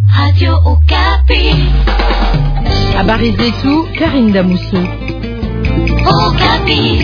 Radio Okapi. Habari zetu Karin Damuso. Okapi.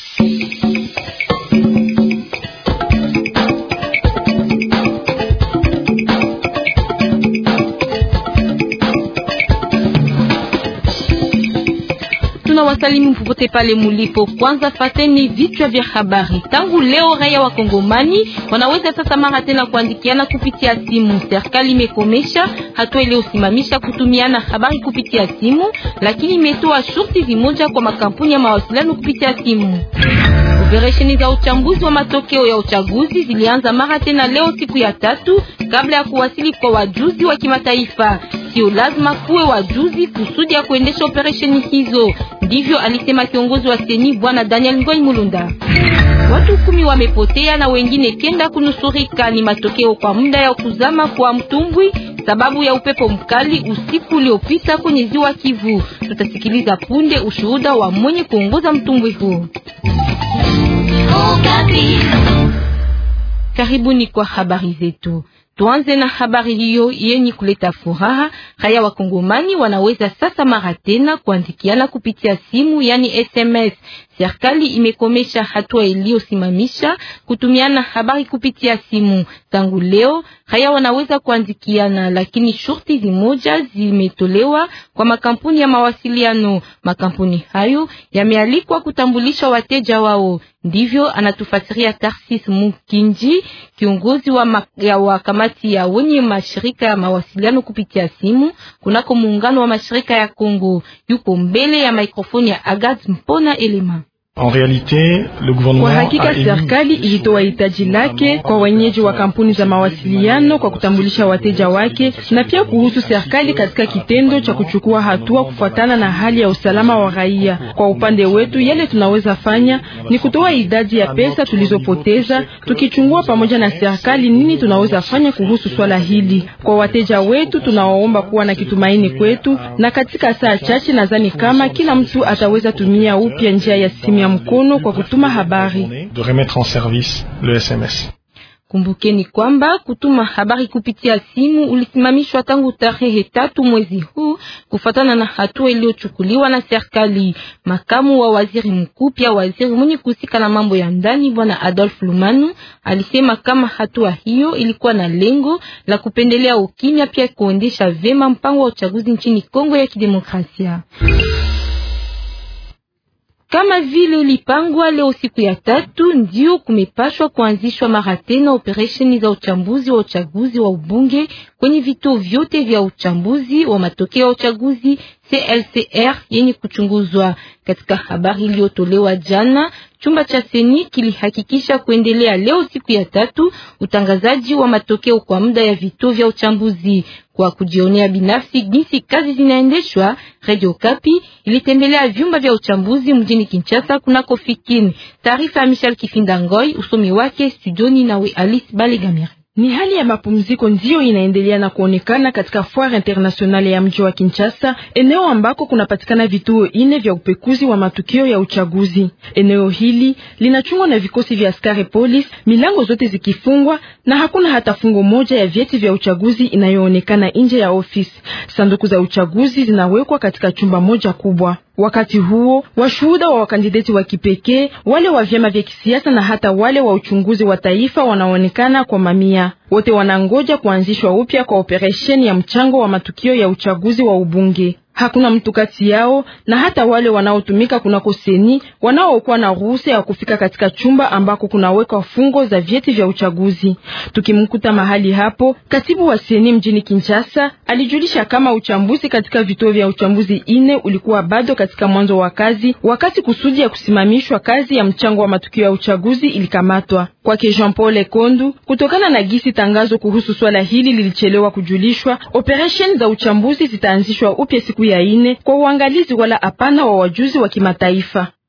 Tunawasalimu popote pale mulipo. Kwanza fateni vichwa vya habari. Tangu leo raia wa Kongomani wanaweza sasa mara tena kuandikiana kupitia simu. Serikali imekomesha hatua iliyosimamisha kutumiana habari kupitia simu, lakini imetoa shurti zimoja kwa makampuni ya mawasiliano kupitia simu. Operesheni za uchambuzi wa matokeo ya uchaguzi zilianza mara tena leo siku ya tatu kabla ya kuwasili kwa wajuzi wa kimataifa. Sio lazima kuwe wajuzi kusudi ya kuendesha operesheni hizo, ndivyo alisema kiongozi wa seni bwana Daniel Ngoi Mulunda. Watu kumi wamepotea na wengine kenda kunusurika, ni matokeo kwa muda ya kuzama kwa mtumbwi sababu ya upepo mkali usiku uliopita kwenye ziwa Kivu. Tutasikiliza punde ushuhuda wa mwenye kuongoza mtumbwi huu. Okapi. Karibuni kwa habari zetu. Tuanze na habari hiyo yenye kuleta furaha. Raia wa Kongomani wanaweza sasa mara tena kuandikiana kupitia simu, yani SMS. Serikali imekomesha hatua iliyosimamisha kutumiana habari kupitia simu. Tangu leo raia wanaweza kuandikiana, lakini shurti zimoja zimetolewa kwa makampuni ya mawasiliano. Makampuni hayo yamealikwa kutambulisha wateja wao. Ndivyo anatufasiria Tarsis Mukinji, kiongozi wa, ma, ya wa kamati ya wenye mashirika ya mawasiliano kupitia simu kunako muungano wa mashirika ya Kongo. Yuko mbele ya mikrofoni ya Agat Mpona Elema. En realite, le gouvernement kwa hakika a émis serikali ilitoa hitaji lake kwa wenyeji wa kampuni za mawasiliano kwa kutambulisha wateja wake, na pia kuhusu serikali katika kitendo cha kuchukua hatua kufuatana na hali ya usalama wa raia. Kwa upande wetu, yale tunaweza fanya ni kutoa idadi ya pesa tulizopoteza, tukichungua pamoja na serikali nini tunaweza fanya kuhusu swala hili. Kwa wateja wetu, tunawaomba kuwa na kitumaini kwetu, na katika saa chache nadhani kama kila mtu ataweza tumia upya njia ya simu ya mkono kwa kutuma habari. de remettre en service le SMS. Kumbukeni kwamba kutuma habari kupitia simu ulisimamishwa tangu tarehe tatu mwezi huu kufatana na hatua iliyochukuliwa na serikali. Makamu wa waziri mkuu pia waziri mwenye kuhusika na mambo ya ndani bwana Adolf Lumanu alisema kama hatua hiyo ilikuwa na lengo la kupendelea ukimya, pia kuendesha vema mpango wa uchaguzi nchini Kongo ya Kidemokrasia. Kama vile ilipangwa leo siku ya tatu, ndio kumepashwa kuanzishwa mara tena operesheni za uchambuzi wa uchaguzi wa ubunge kwenye vituo vyote vya uchambuzi wa matokeo ya uchaguzi CLCR yenye kuchunguzwa. Katika habari iliyotolewa jana, chumba cha seni kilihakikisha kuendelea leo siku ya tatu utangazaji wa matokeo kwa muda ya vituo vya uchambuzi. Kwa kujionea binafsi jinsi kazi zinaendeshwa, Radio Kapi ilitembelea vyumba vya uchambuzi mjini Kinshasa kunako Fikini. Taarifa ya Michel Kifinda Ngoi, usomi wake studioni nawe Alice Balegamire. Ni hali ya mapumziko ndiyo inaendelea na kuonekana katika foire internationale ya mji wa Kinshasa, eneo ambako kunapatikana vituo ine vya upekuzi wa matukio ya uchaguzi. Eneo hili linachungwa na vikosi vya askari polisi, milango zote zikifungwa na hakuna hata fungo moja ya vyeti vya uchaguzi inayoonekana nje ya ofisi. Sanduku za uchaguzi zinawekwa katika chumba moja kubwa. Wakati huo washuhuda wa wakandideti wa kipekee, wale wa vyama vya kisiasa na hata wale wa uchunguzi wa taifa wanaonekana kwa mamia. Wote wanangoja kuanzishwa upya kwa operesheni ya mchango wa matukio ya uchaguzi wa ubunge. Hakuna mtu kati yao na hata wale wanaotumika kunako seni wanaokuwa na ruhusa ya kufika katika chumba ambako kunawekwa fungo za vyeti vya uchaguzi. Tukimkuta mahali hapo, katibu wa seni mjini Kinshasa alijulisha kama uchambuzi katika vituo vya uchambuzi ine ulikuwa bado katika mwanzo wa kazi, wakati kusudi ya kusimamishwa kazi ya mchango wa matukio ya uchaguzi ilikamatwa kwake Jean Paul Ekondu. Kutokana na gisi tangazo kuhusu swala hili lilichelewa kujulishwa, operesheni za uchambuzi zitaanzishwa upya siku ya ine kwa uangalizi wala hapana wa wajuzi wa kimataifa.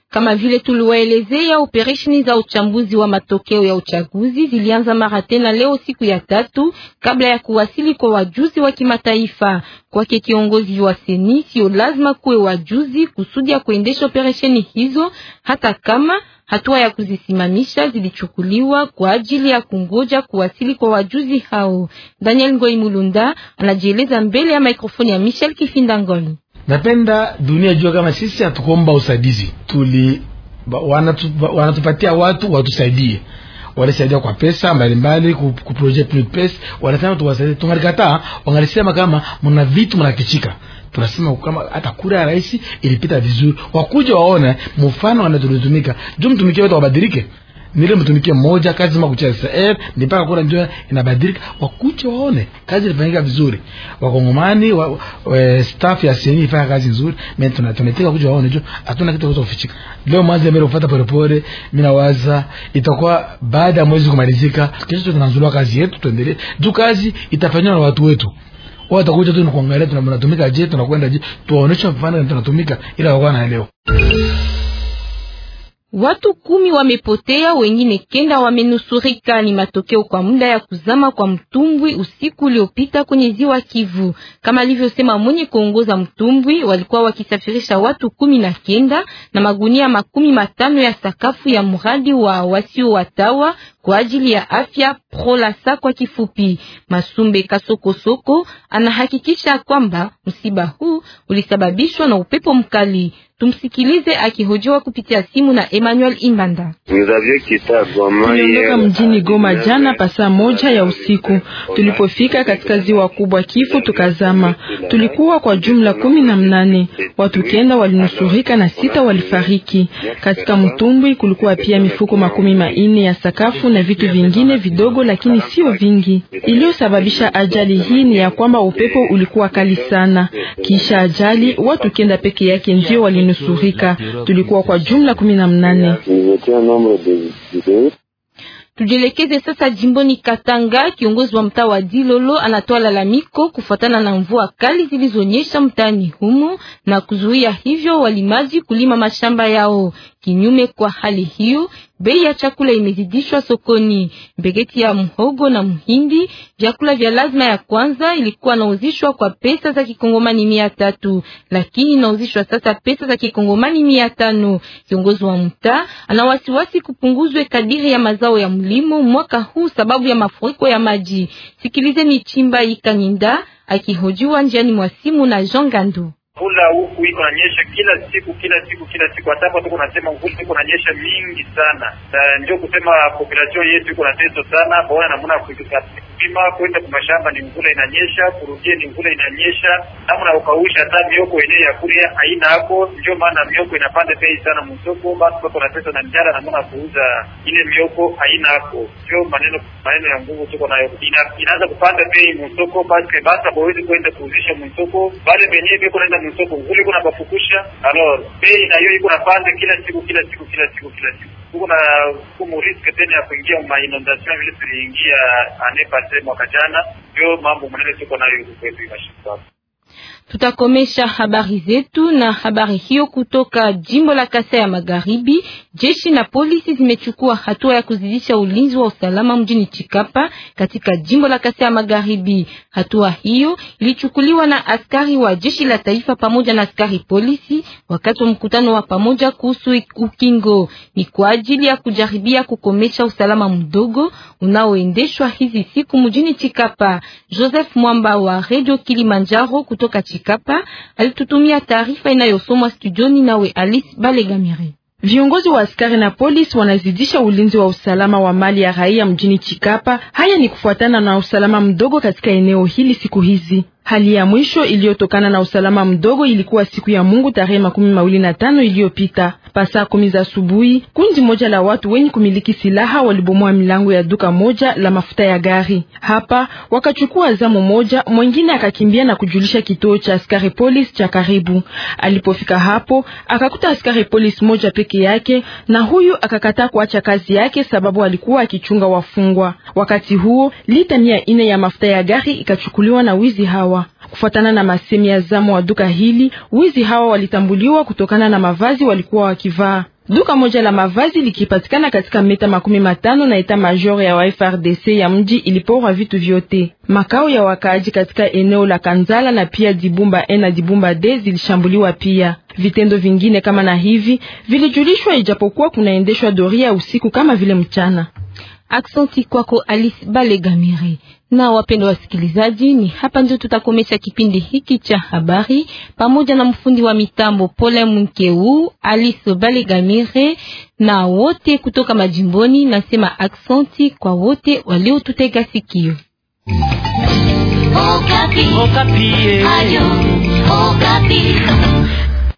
Kama vile tuliwaelezea, operesheni za uchambuzi wa matokeo ya uchaguzi zilianza mara tena leo siku ya tatu kabla ya kuwasili kwa wajuzi wa kimataifa. Kwake kiongozi wa seni, sio lazima kuwe wajuzi kusudi ya kuendesha operesheni hizo, hata kama hatua ya kuzisimamisha zilichukuliwa kwa ajili ya kungoja kuwasili kwa wajuzi hao. Daniel Ngoi Mulunda anajieleza mbele ya mikrofoni ya Michel Kifindangoni. Napenda dunia jua kama sisi hatukuomba usaidizi, tuli wanatu, wanatupatia watu watusaidie walisaidia kwa pesa mbalimbali ku project new pesa, wanasema tuwasaidie. Tungalikataa, wangalisema kama mna vitu mnakichika. Tunasema kama hata kura ya rais ilipita vizuri, wakuja waone mfano wanatulitumika juu mtumikie wetu wabadilike nile mtumikie mmoja kazi ma kucheza eh ni mpaka kura ndio inabadilika, wakuche waone kazi ilifanyika vizuri. Wakongomani wa, wa, staff ya seni ifanya kazi nzuri, mimi tuna tunataka kuja waone jo, hatuna kitu cha kufichika. Leo mwanzo mbele kufuata polepole, mimi nawaza itakuwa baada ya mwezi kumalizika, kesho tunazulua kazi yetu, tuendelee juu kazi itafanywa na watu wetu watakuja tu kuangalia tunatumika je, tunakwenda je, tuwaoneshe mfano tunatumika, ila wakawa naelewa. Watu kumi wamepotea, wengine kenda wamenusurika. Ni matokeo kwa muda ya kuzama kwa mtumbwi usiku uliopita kwenye ziwa Kivu. Kama alivyosema mwenye kuongoza mtumbwi, walikuwa wakisafirisha watu kumi na kenda na magunia makumi matano ya sakafu ya mradi wa wasio watawa kwa ajili ya afya Prolasa kwa kifupi. Masumbe Kasokosoko anahakikisha kwamba msiba huu ulisababishwa na upepo mkali. Tumsikilize akihojiwa kupitia simu na Emmanuel Imbanda. Tuliondoka mjini Goma jana pasaa moja ya usiku. Tulipofika katika ziwa kubwa Kifu tukazama. Tulikuwa kwa jumla kumi na mnane, watu kenda walinusurika na sita walifariki. Katika mtumbwi kulikuwa pia mifuko makumi manne ya sakafu na vitu vingine vidogo, lakini sio vingi. Iliyosababisha ajali hii ni ya kwamba upepo ulikuwa kali sana. Kisha ajali watu kenda peke yake ndio walinusurika. Tulikuwa kwa jumla kumi na mnane. Tujielekeze sasa jimboni Katanga. Kiongozi wa mtaa wa Dilolo anatoa lalamiko kufuatana na mvua kali zilizonyesha mtaani humo na kuzuia hivyo walimaji kulima mashamba yao. Kinyume kwa hali hiyo, bei ya chakula imezidishwa sokoni. Mbegeti ya mhogo na mhindi, vyakula vya lazima ya kwanza, ilikuwa nauzishwa kwa pesa za kikongomani mia tatu lakini inauzishwa sasa pesa za kikongomani mia tano. Kiongozi wa mtaa ana wasiwasi kupunguzwe kadiri ya mazao ya mlimo mwaka huu sababu ya mafuriko ya maji. Sikilizeni Chimba Ikanyinda akihojiwa njiani mwa simu na Jean Gandu. Mvula huku iko nanyesha kila siku kila siku kila siku, hata hapo tuko nasema mvula iko nanyesha mingi sana, na ndio kusema population yetu iko na teso sana, baona namna kupima kwenda kwa mashamba ni mvula inanyesha, kurudie ni mvula inanyesha, namna ukausha hata mioko yenyewe ya kule haina hapo. Ndio maana mioko inapanda bei sana msoko, basi wako na pesa na njara, namna kuuza ile mioko haina hapo. Ndio maneno maneno ya nguvu tuko nayo, ina, inaanza kupanda bei msoko, basi basi hawezi kwenda kuuzisha msoko, bale benyewe biko naenda msoko kule kuna bafukusha alors bei na hiyo iko napanda kila siku kila siku kila siku kila siku kuko na kumu risk tena ya kuingia ma inondation vile tuliingia ane pase mwaka jana, ndio mambo manene tuko nayo huko kwetu mashamba. Tutakomesha habari zetu na habari hiyo kutoka jimbo la Kasai ya Magharibi. Jeshi na polisi zimechukua hatua ya kuzidisha ulinzi wa usalama mjini Chikapa katika jimbo la Kasai ya Magharibi. Hatua hiyo ilichukuliwa na askari wa jeshi la taifa pamoja na askari polisi wakati wa mkutano wa pamoja kuhusu ukingo. Ni kwa ajili ya kujaribia kukomesha usalama mdogo unaoendeshwa hizi siku mjini Chikapa. Joseph Mwamba wa Radio Kilimanjaro kutoka Chikapa alitutumia taarifa inayosomwa studioni nawe Alice Balegamire. Viongozi wa askari na polisi wanazidisha ulinzi wa usalama wa mali ya raia mjini Chikapa. Haya ni kufuatana na usalama mdogo katika eneo hili siku hizi. Hali ya mwisho iliyotokana na usalama mdogo ilikuwa siku ya Mungu tarehe makumi mawili na tano iliyopita pasaa kumi za asubuhi. Kundi moja la watu wenye kumiliki silaha walibomoa milango ya duka moja la mafuta ya gari hapa, wakachukua zamu moja, mwingine akakimbia na kujulisha kituo cha askari polisi cha karibu. Alipofika hapo, akakuta askari polisi moja peke yake, na huyu akakataa kuacha kazi yake sababu alikuwa akichunga wafungwa. Wakati huo lita mia ine ya mafuta ya gari ikachukuliwa na wizi hawa. Kufuatana na masemi ya zamu wa duka hili, wizi hawa walitambuliwa kutokana na mavazi walikuwa wakivaa. Duka moja la mavazi likipatikana katika meta makumi matano na eta major ya wa FRDC ya mji iliporwa vitu vyote. Makao ya wakaaji katika eneo la Kanzala na pia Dibumba E na Dibumba D zilishambuliwa pia. Vitendo vingine kama na hivi vilijulishwa, ijapokuwa kunaendeshwa doria usiku kama vile mchana. Aksanti kwako Alice Balegamire. Na wapendwa wasikilizaji, ni hapa ndio tutakomesha kipindi hiki cha habari pamoja na mfundi wa mitambo Pole Munkeu, Alice Balegamire na wote kutoka majimboni. Nasema aksanti kwa wote waliotutega sikio. Okapi. Okapi. Ayo, Okapi.